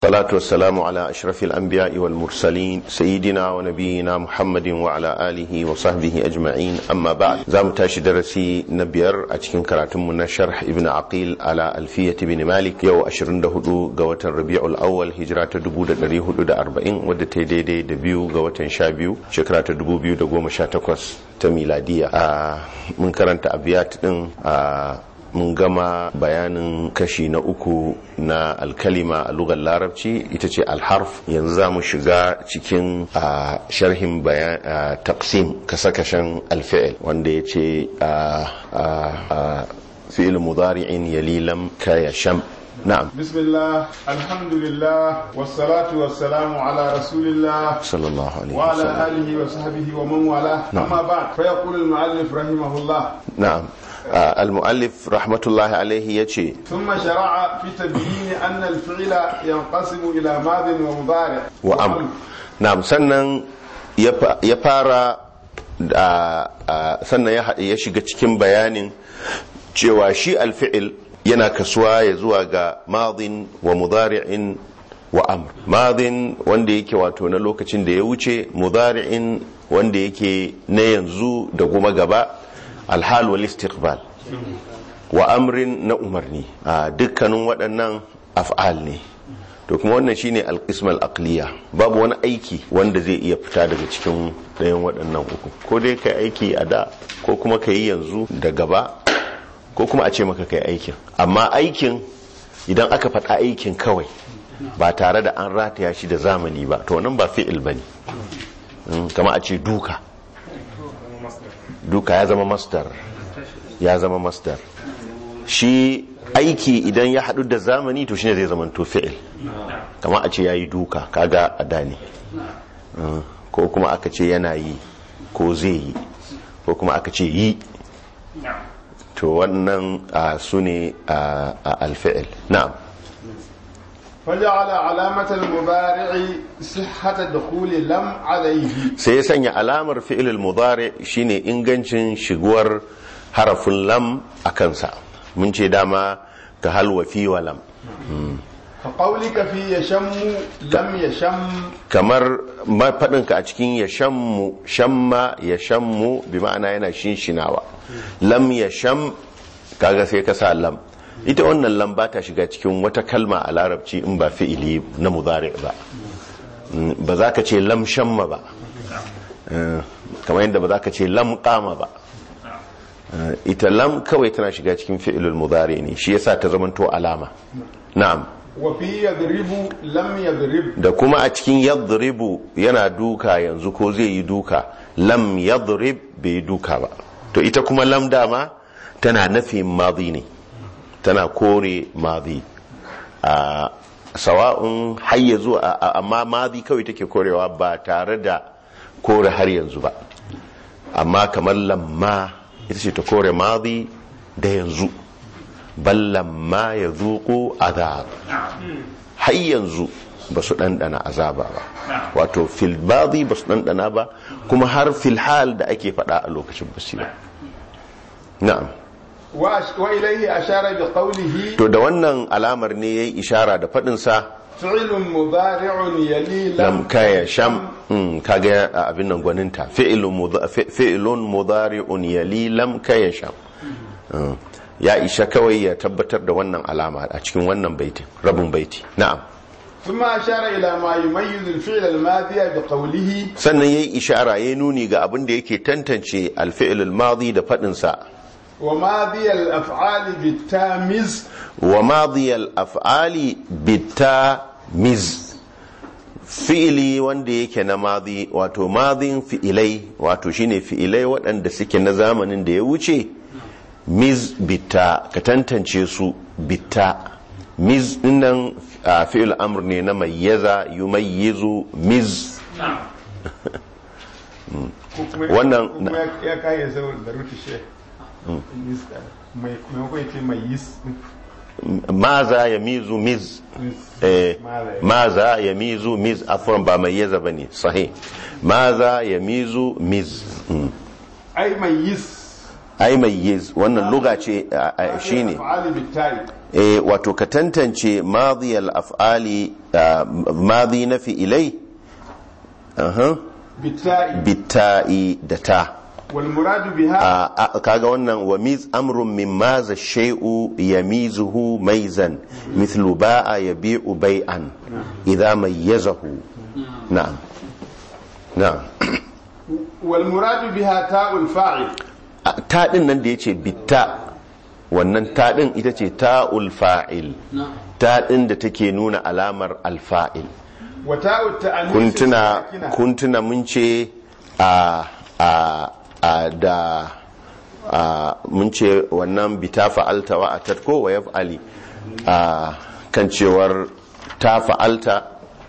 الصلاة والسلام على أشرف الأنبياء والمرسلين سيدنا ونبينا محمد وعلى آله وصحبه أجمعين أما بعد زام تاشي درسي نبير أتكين كراتم من شرح ابن عقيل على ألفية بن مالك يو أشرن دهدو قوة الربيع الأول هجرة دبو دري هدو دا أربعين ود تيدي دي دبيو قوة شابيو شكرات دبو بيو دقو مشاتكوس تميلادية آه من كرنت أبيات آه mun gama bayanin kashi na uku na alkalima a lugar larabci ita ce alharf yanzu za mu shiga cikin sharhin bayan taqsim kasakashen alfi'il wanda ya ce fi'il mudari'in yalilam ka ya sham نعم بسم الله الحمد لله والصلاة والسلام على رسول الله صلى الله عليه وعلى وسلم آله وصحبه ومن والاه نعم. أما بعد فيقول المؤلف رحمه الله نعم آه، المؤلف رحمة الله عليه يجي ثم شرع في تبيين أن الفعل ينقسم إلى ماض ومضارع وأمر نعم sannan ya fa- ya fara da a, sannan ya haɗe ya shiga cikin bayanin cewa shi alfi'il yana kasuwa ya zuwa ga madin wa mudari'in wa amr madin wanda yake wato na lokacin da ya wuce mudari'in wanda yake na yanzu da kuma gaba alhal wal istiqbal wa amrin na umarni a dukkanin waɗannan af'al ne to kuma wannan shine alqismal aqliya babu wani aiki wanda zai iya fita daga cikin ɗayan waɗannan uku ko dai kai aiki a da ko kuma ka yi yanzu da gaba ko kuma a ce maka kai aikin amma aikin idan aka faɗa aikin kawai ba tare da an rataya shi da zamani ba to nan ba fi'il bane Mm, kama a ce duka duka ya zama masdar ya zama masdar shi aiki idan ya haɗu da zamani to shine zai zama to fi'il kama a ce yayi duka kaga a dani ko kuma aka ce yana yi ko zai yi ko kuma aka ce yi to wannan su ne alfi'il na'am فجعل علامة المضارع صحة دخول لم عليه sai ya sanya alamar fi'ilul mudari shine ingancin shiguwar harafin lam a kansa mun ce dama ka halwa fi wa lam كقولك في يشم لم يشم kamar faɗinka a cikin ya shammu shamma ya shammu bi ma'ana yana shinshinawa lam ya sham kaga sai ka sa lam ita wannan lam ba ta shiga cikin wata kalma a larabci in ba fi'ili na mudari ba Mm, ba za ka ce lam shamma ba Eh, kamar yadda ba za ka ce lam kama ba Eh, ita lam kawai tana shiga cikin fi'ilul mudari ne shi yasa ta zamanto alama na'am وفي يضرب لم يضرب da kuma a cikin yadribu yana duka yanzu ko zai yi duka lam yadrib bai yi duka ba to ita kuma lam dama tana nafin madi ne tana kore madi a sawa'un har yanzu a- a- amma madi kawai take korewa ba tare da kore har yanzu ba amma kamar lamma ita ce ta kore madi da yanzu bal lamma ya zuƙo azab har yanzu ba su ɗanɗana azaba ba wato fil badi ba su ɗanɗana ba kuma har fil hal da ake faɗa a lokacin basira na'am وأش- وإليه أشار بقوله to da wannan alamar ne ya yi ishara da faɗinsa فعل مضارع يلي lam لم kaya sham mm, kaga a abin nan gwaninta fi'ilun mudha- fi- fi'ilun mudari'un yali lam kaya sham Mm. ya isha kawai ya tabbatar da wannan alama a cikin wannan baitin rabin baiti na'am ثم أشار إلى ما يميز الفعل الماضي بقوله sannan ya yi ishara ya nuni ga abin da yake tantance alfi'il madi da faɗinsa وماضي الأفعال بالتامز wa madiyal af'ali bitta miz fi'ili wanda yake na madi wato madin fi'ilai wato shine fi'ilai waɗanda suke na zamanin da ya wuce miz bitta ka tantance su bitta miz dinnan a fi'il amr ne na mayyaza yumayyizu miz Wannan- kuma ya- ya kayan saboda da rutu she mai kuma ya ce mai yis maza ya mizu miz eh, maza ya mizu miz afwan ba mayyaza bane sahih maza ya mizu miz Mm. ai mai yis ai mayyiz wannan luga ce a- a- shine af'ali bitta'i eh wato ka tantance madiyal af'ali ah, madi na fi'ilai aha bitta'i bitta'i da ta wal muradu biha a a- kaga wannan wa miz amrun min maza shay'u yamizuhu maizan mithlu ba'a yabi'u bai'an idha mayyazahu na'am na'am wal muradu biha ta'ul fa'il A- ta din nan da yace bitta wannan ta din ita ce ta'ul fa'il ta din da take nuna alamar alfa'il wa ta'ut ta'anis kun tuna sakina. kun tuna mun ce a a a da a mun ce wannan bita fa'alta wa atat ko wa yaf'ali a kan cewar ta fa'alta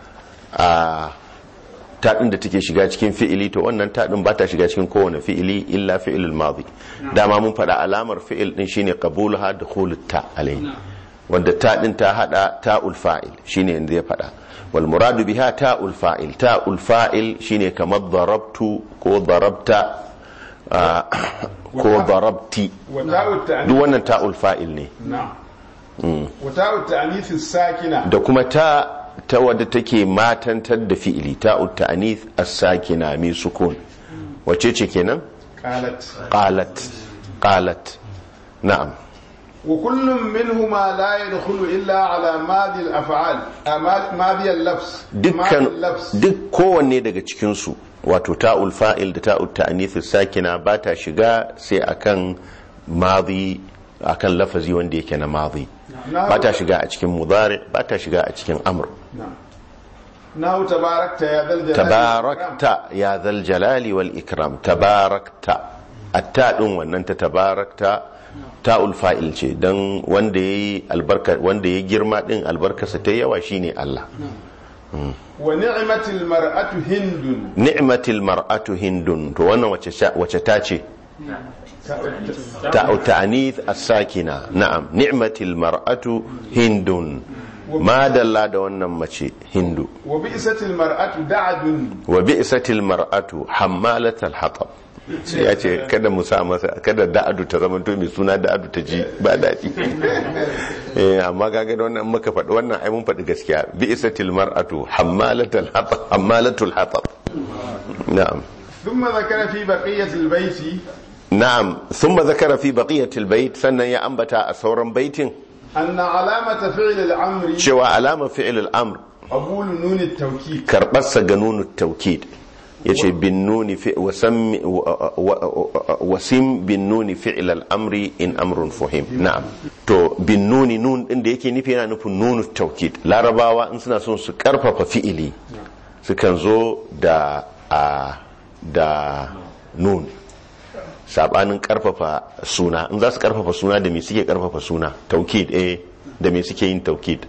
a ta din da take shiga cikin fi'ili to wannan ta din ba ta shiga cikin kowane fi'ili illa fi'ilul madi dama mun faɗa alamar fi'il din shine qabuluha dukhulut ta alayhi wanda ta din ta hada ta'ul fa'il shine yanzu ya faɗa wal muradu biha ta'ul fa'il ta'ul fa'il shine kamar darabtu ko darabta ah, ko darabti wa ta'ut ta'anis duk wannan ta'ul fa'il ne na'am wa ta'ut ta'anis sakina da kuma ta ta wadda take matantar da fi'ili ta'ut ta'anith as-sakina mai sukun wace ce kenan qalat qalat qalat na'am وكل منهما لا يدخل إلا على ماضي الأفعال آه، ما- ماضي اللفظ ماضي dukkan اللفظ duk kowanne daga cikinsu wato ta'ul fa'il da ta'ul ta'anith sakina ba ta shiga sai akan madi akan lafazi wanda yake na madi ba ta shiga a cikin mudari ba ta shiga a cikin amr نعم نحو تباركت يا ذا الجلال tabarakta ya zal jalali wal ikram tabarakta atta din wannan ta tabarakta ta'ul fa'il ce dan wanda yayi albarka wanda ya girma din albarkarsa ta yawa shine Allah ونعمة المرأة هند ni'matil mar'atu hindun to wannan wace sha- wace ta ce ta'u ta'anith as-sakina na'am ni'matil mar'atu hindun ma dalla da wannan mace hindu وبئست المرأة دعد wa bi'satil mar'atu hammalatal hatab sai ya ce kada mu sa masa kada da'adu ta zama to mai suna da'adu ta ji ba daɗi eh amma kaga da wannan muka faɗi wannan ai mun faɗi gaskiya bi'satil mar'atu hammalatal hatab hammalatul hatab na'am ثم ذكر في بقية البيت na'am thumma zakara fi baqiyatil bait sannan ya ambata a sauran baitin أن علامة فعل الأمر cewa alama fi'il al-amr قبول نون التوكيد karɓarsa ga nunu taukid ya ce bin nuni fi wasam- wa- wa- wasim bin nuni fi'il al'amri in amrun fuhim na'am to bin nuni nun din da yake nufi yana nufin nunu taukid larabawa in suna son su karfafa fi'ili sukan zo da a da nun sabanin karfafa suna in za su karfafa suna da me suke karfafa suna taukid eh da me suke yin taukid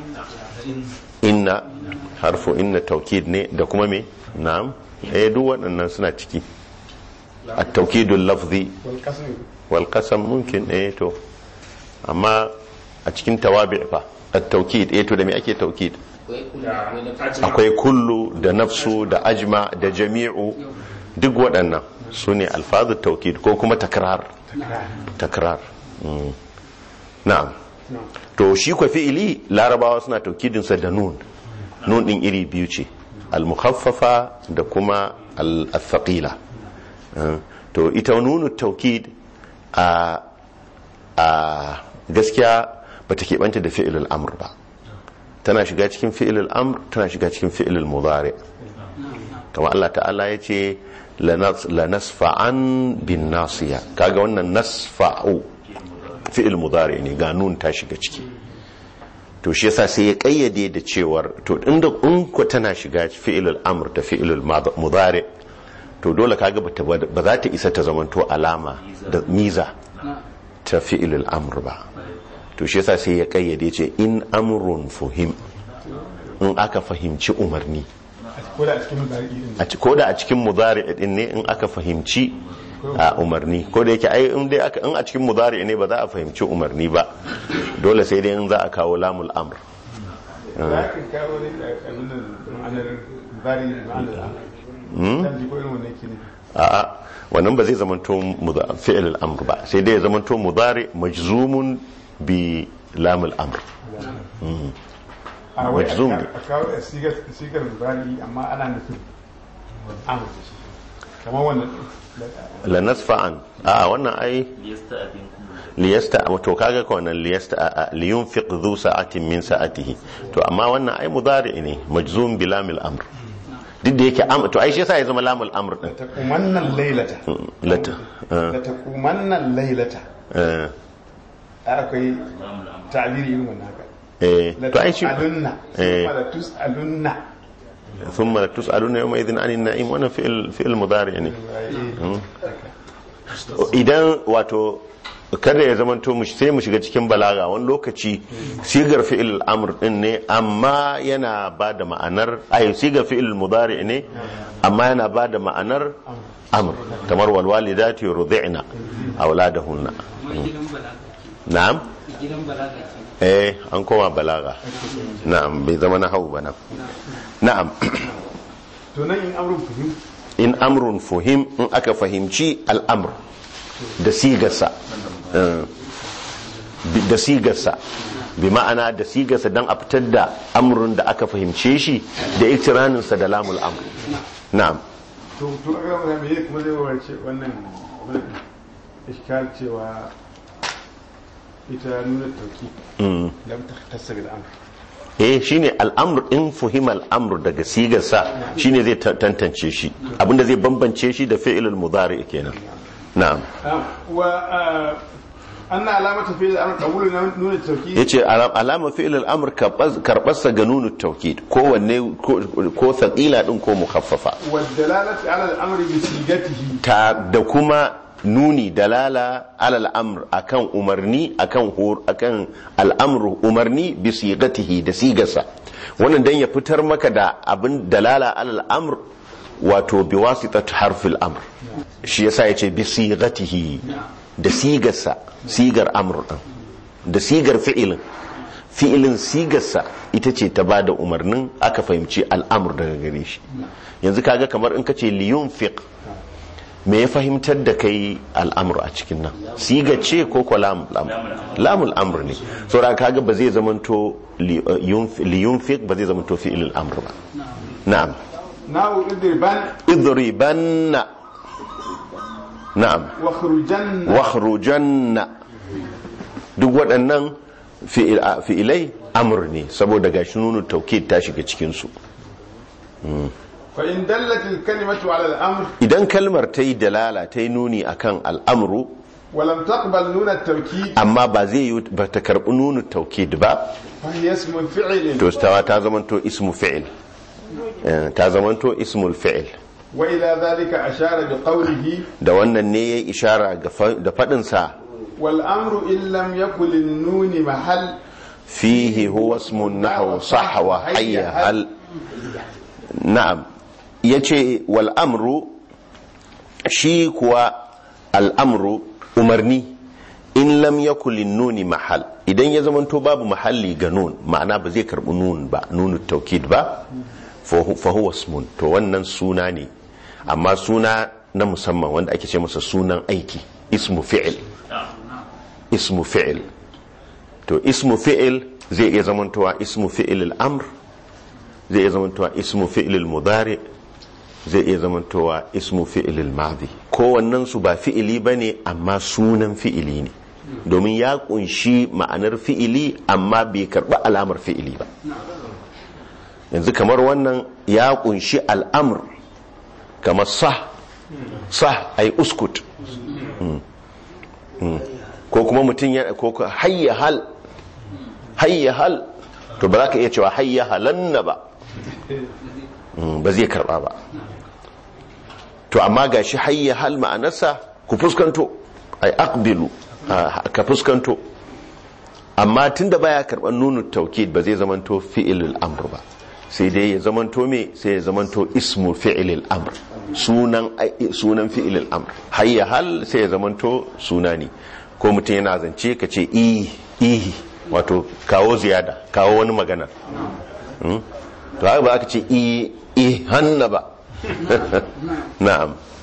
inna harfu inna taukid ne da kuma me na'am eh duk waɗannan suna ciki at-taukidul lafzi والقسم wal qasam mumkin eh to amma a cikin tawabi' fa at-taukid eh to da me ake taukid akwai kullu da nafsu da ajma da jami'u duk waɗannan su ne alfazu taukid ko kuma takrar takrar Mm. na'am نعم to shi kwa fi'ili larabawa suna taukidinsa da nun nun din iri biyu ce al-mukhaffafa da kuma al-thaqila Uh, to ita nunu taukid a a gaskiya ba ta keɓanta da fi'ilul amr ba tana shiga cikin fi'ilul amr tana shiga cikin fi'ilul mudari kama Allah ta'ala ya ce lanasfa'an bin nasiya kaga wannan nasfa'u fi'il mudari ne ga nun ta shiga ciki to shi yasa sai ya kayyade da cewar to inda in ko tana shiga fi'ilul amr da fi'ilul mudari to dole kaga bata ba za ta isa ta zamanto alama da miza ta fi'ilul amr ba to shi yasa sai ya kayyade ce in amrun fuhim in aka fahimci umarni ko da a cikin mudari din a ci- ko da a cikin mudari din ne in aka fahimci a umarni ko da yake ai in dai aka in a cikin mudari ne ba za a fahimci umarni ba dole sai dai in za a kawo lamul amr za ka kawo ne a nuna ma'anar bari ma'anar canji ko irin wannan ke ne a'a wannan ba zai zamanto muda- fi'il al-amr ba sai dai ya zamanto mudari majzumun bi lam al-amr a wai Majzum a ne. a kawo da sigar sigar mudari amma ana nufin amur da shi kamar wannan la nasfa'an a wannan ai liyasta to kaga ko wannan liyasta a- a- liyunfiq dhu sa'atin min sa'atihi to amma wannan ai mudari ne majzum bi lam al-amr duk da yake am to ai shi yasa ya zama lam al-amr din ta kumannan lailata lata da ta kumannan lailata eh akwai ta'abiri irin wannan haka eh la to ai shi tus'alunna eh. summa la tus'alunna ثم لتسألون يومئذ عن النعيم wannan fi'il fi'il mudari ne idan wato kada ya zamanto mu sai mu shiga cikin balaga wani lokaci sigar fi'il amr din ne amma yana ba da ma'anar ay sigar fi'il mudari ne amma yana ba da ma'anar amr kamar wal walidati yurdi'na auladahunna na'am gidan balaga ke eh an koma balaga na'am bai zama na hau ba nan na'am to nan in amrun fahim in amrun fuhim in aka fahimci al'amr da sigarsa eh, bi- da sigarsa bi ma'ana da sigarsa don a fitar da amrun da aka fahimce shi da iktiraninsa da lamul amr na'am to to aka ga me kuma zai warce wannan wannan iskal cewa ita nuna tauki Mm. lam tahtassa bil amr eh shine al'amr in fuhim al'amr daga sigarsa shine zai ta- tantance shi abinda zai bambance shi da fi'ilul mudari kenan na'am wa anna alamata fi al-amr qabulu nuna tauki yace alam- alama fi'il al-amr karbarsa ga nunu tawkid ko wanne ko- ko thaqila din ko mukhaffafa wa dalalati ala al-amr bi sigatihi ta da kuma nuni dalala alal amr akan umarni akan hor akan al'amru umarni bi sigatihi da sigarsa wannan dan ya fitar maka da abin dalala alal amr wato bi wasitat harfil amr shi yasa yace bi sigatihi da sigarsa sigar amr din da sigar fi'ilin fi'ilin sigarsa ita ce ta bada umarnin aka fahimci al'amr daga gare shi yanzu kaga kamar in kace liyunfiq me ya fahimtar da kai al'amur a cikin nan siga ce ko ko lamul amr lamul amr ne saboda kaga ba zai zamanto liyunfiq ba zai zamanto fi'il amr ba na'am nahu idriban idribanna na'am wa khrujanna wakhrujanna duk waɗannan fi'il- a- fi'ilai amr ne saboda gashi nunu taukid ta shiga cikin su fa in dallat al-kalimatu ala al-amr idan kalmar ta yi dalala ta yi nuni akan al'amru wa lam taqbal nuna at-tawkid amma ba zai yi ba ta karɓi nunu taukid ba fa hiya ismu fi'l to stawa ta zamanto ismu fi'il Eh, ta zamanto ismul fi'il wa ila dhalika ashara bi qawlihi da wannan ne ya ishara ga fa- da faɗinsa wal amru in lam yakul an-nun mahal fihi huwa ismun nahwu sah wa hayya hal na'am yace wal amru shi kuwa al amru umarni in lam yakul nuni mahal idan ya zamanto babu mahalli ga nun ma'ana ba zai karbi nun ba nunu taukid ba fa huwa ismun to wannan suna ne amma suna na musamman wanda ake ce masa sunan aiki ismu fi'il ismu fi'il to ismu fi'il zai iya zamantowa ismu fi'il al-amr zai iya zamantowa ismu fi'il al-mudari zai iya zamantowa ismu fi'il al-madi kowannen su ba fi'ili bane amma sunan fi'ili ne domin ya kunshi ma'anar fi'ili amma bai karba alamar fi'ili ba yanzu kamar wannan ya kunshi al'amr kamar sah sah ay uskut ko kuma mutum ya ko ko hayya hal hayya hal to ba za ka iya cewa hayya halanna ba Mm, ba zai karba ba to amma ga shi hayya hal ma'anarsa ku fuskanto ai aqbilu ah, ka fuskanto amma tunda baya karban nunu taukid ba zai zamanto fi'ilul amr ba sai dai ya zamanto me sai ya zamanto ismu fi'ilil amr sunan ai- sunan fi'ilil amr hayya hal sai ya zamanto suna ne ko mutum yana zance ka ce i ihi wato kawo ziyada kawo wani magana Mm? to haka ba aka ce i i hanna ba na'am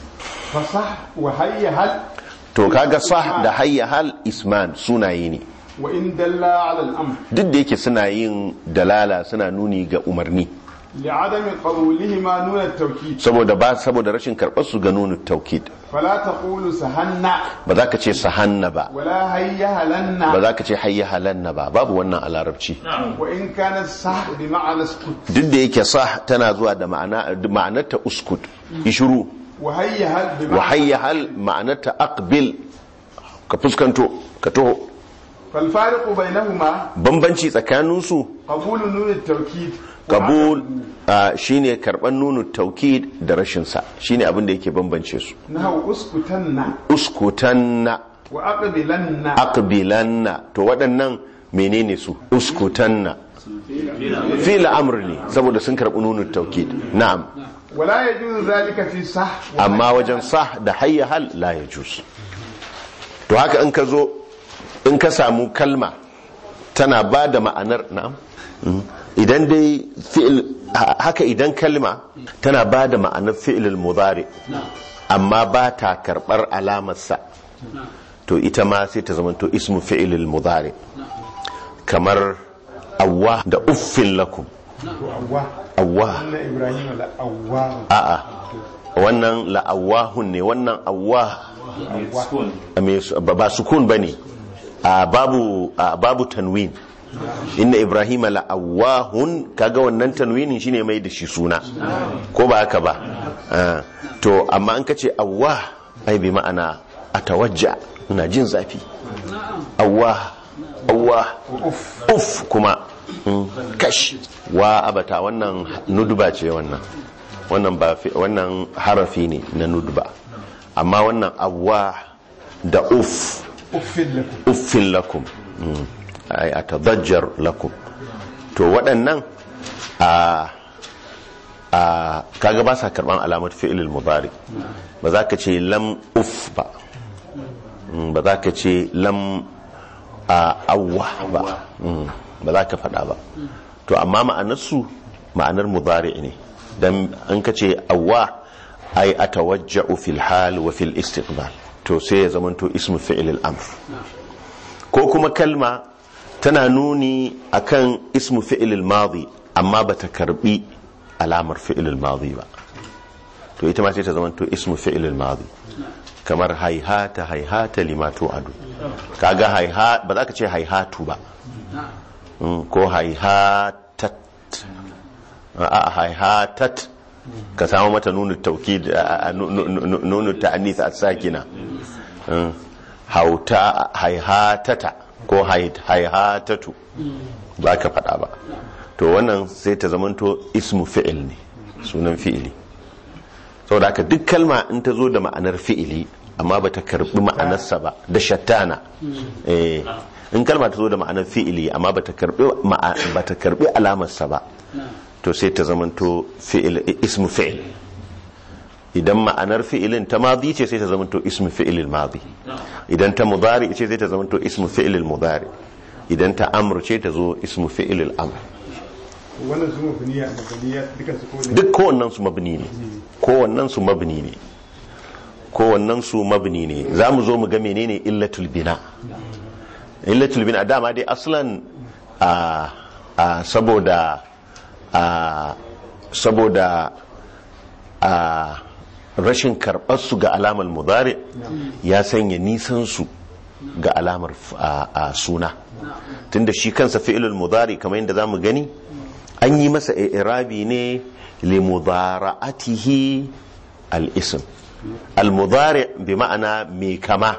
fasah wa hayya hal to kaga sah da hayya hal isman sunaye ne wa in dalla ala al-amr duk da yake suna yin dalala suna nuni ga umarni li'adami qawlihima nun at-tawkid saboda ba saboda rashin karɓar su ga nunu taukid fala taqulu sahanna ba za ka ce sahanna ba wala hayya halanna ba za ka ce hayya halanna ba babu wannan a larabci wa in kana sah bi ma'ana skut duk da yake sah tana zuwa da ma'ana ma'anarta uskut ishuru wa hayya hal bi wa ma'ana hayya hal ma'anarta aqbil ka fuskanto ka taho fal fariqu bainahuma bambanci tsakaninsu qabulu nun at-tawkid kabul ah, shine karban nunu taukid da rashin sa shine abin da yake bambance su nahu uskutanna uskutanna wa aqbilanna aqbilanna to waɗannan menene su uskutanna fi'l amr ne saboda sun karbi nunu taukid na'am wala yajuzu zalika fi sah wa amma wajen sah da hayya hal la yajuz to haka in ka zo in ka samu kalma tana ba da ma'anar na'am Mm. idan dai fi'il ha- haka idan kalma tana ba da ma'anar fi'ilul mudari amma ba ta karbar alamarsa to ita ma sai ta zama to ismu fi'ilul mudari kamar awwa da uffin lakum to awwa awwa anna ibrahim la awwa a'a wannan la'awahun ne wannan awwa a me su- ba ba sukun bane a babu a babu tanwin inna ibrahima la'awahun kaga wannan tanwinin shine mai da shi suna ko ba haka ba Ah, to amma an kace awwa ai bi ma'ana atawajja ina jin zafi awwa awwa uf kuma mm, kash wa abata wannan nudba ce wannan wannan ba fi- wannan harafi ne na nudba amma wannan awwa da uf uffin lakum uffin lakum Mm. ai atadajjar lakum to waɗannan a a kaga ba sa karban alamar fi'ilul mudari ba za ka ce lam uf ba Mm, ba za ka ce lam a awwa ba Mm, ba za ka faɗa ba to amma ma'anarsu ma'anar mudari ne dan an ka ce awwa ai atawajja'u fil hal wa fil istiqbal to sai ya zamanto ismu fi'il al-amr ko kuma kalma tana nuni akan ismu fi'il al-madi amma bata karbi alamar fi'il al-madi ba to ita ma sai ta zamanto ismu fi'il al-madi kamar haihata haihata lima tu'adu kaga haiha ba za ka ce haihatu ba Mm, ko haihatat a haihatat ka samu mata nunu taukid a- a- nu- nu- nu- nunu ta'anis as-sakina Mm, hauta haihatata ko hai- haihatatu ba ka faɗa ba to wannan sai ta zamanto ismu fi'il ne sunan fi'ili saboda haka duk kalma in ta zo da ma'anar fi'ili amma ba ta karbi ma'anarsa ba da shattana eh in kalma ta zo da ma'anar fi'ili amma ba ta karbi ma'a- ba ta karbi alamarsa ba to sai ta zamanto fi'il ismu fi'il idan ma'anar fi'ilin ta madi ce sai ta zamanto ismu fi'ilil madi idan ta mudari ce sai ta zamanto ismu fi'ilil mudari idan ta amr ce ta zo ismu fi'ilil amr wannan su mabniya mabniya duka su ko ne duk kowannen su mabni ne kowannen su mabni ne kowannen su mabni ne za mu zo mu ga menene illatul bina illatul bina dama dai aslan a a saboda a saboda a rashin karɓar su ga alamar mudari ya sanya nisan su ga alamar f- a a suna tunda shi kansa fi'ilul mudari kamar yadda zamu gani an yi masa irabi ne limudara'atihi al-ism al-mudari bi ma'ana mai kama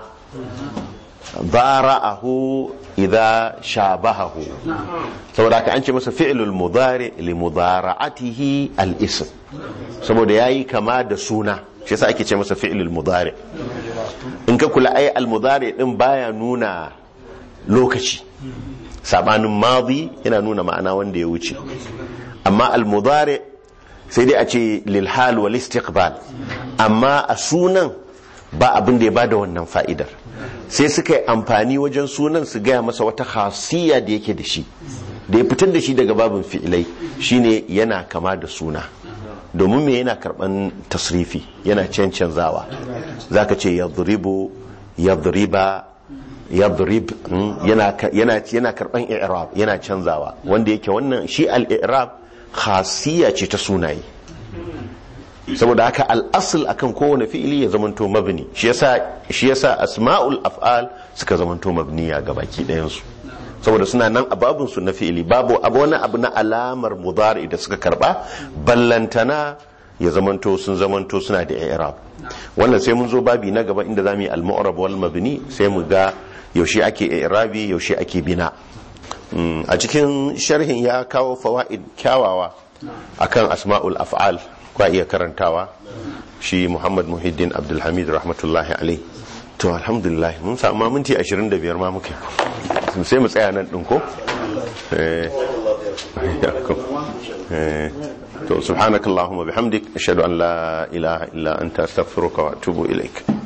dara'ahu idza shabahahu saboda haka an ce masa fi'lul mudari limudara'atihi al-ism saboda yayi kama da suna shi yasa ake ce masa fi'lul mudari in ka kula ai al-mudari din baya nuna lokaci sabanin madi yana nuna ma'ana wanda ya wuce amma al-mudari sai dai a ce lil hal wal istiqbal amma a sunan ba abin da ya bada wannan fa'idar sai suka yi amfani wajen sunan su gaya masa wata khasiyya da yake da shi da ya fitar da shi daga babin fi'ilai shine yana kama da suna domin me yana karban tasrifi yana cancanzawa zaka ce yadribu yadriba yadrib mm, yana ka- yana yana karban i'rab yana canzawa wanda yake wannan shi al-i'rab khasiyya ce ta sunaye saboda haka al'asul akan kowane fi'ili ya zamanto mabni shi yasa shi yasa asma'ul af'al suka zamanto mabniya ga baki ɗayan su saboda suna nan a babun su na fi'ili babu abu wani abu na alamar mudari da suka karba ballantana ya zamanto sun zamanto suna da i'rab wannan sai mun zo babi na gaba inda zamu yi al-mu'rab wal mabni sai mu ga yaushe ake i'rabi yaushe ake bina Mm, a cikin sharhin ya kawo fawaid kyawawa akan asma'ul af'al kwa iya karantawa shi Muhammad Muhiddin Abdulhamid rahmatullahi alai to alhamdulillah mun samu ma minti 25 ma muke sai mu tsaya nan din ko eh yakum. eh to subhanakallahumma bihamdik ashhadu an la ilaha illa anta astaghfiruka wa atubu ilaik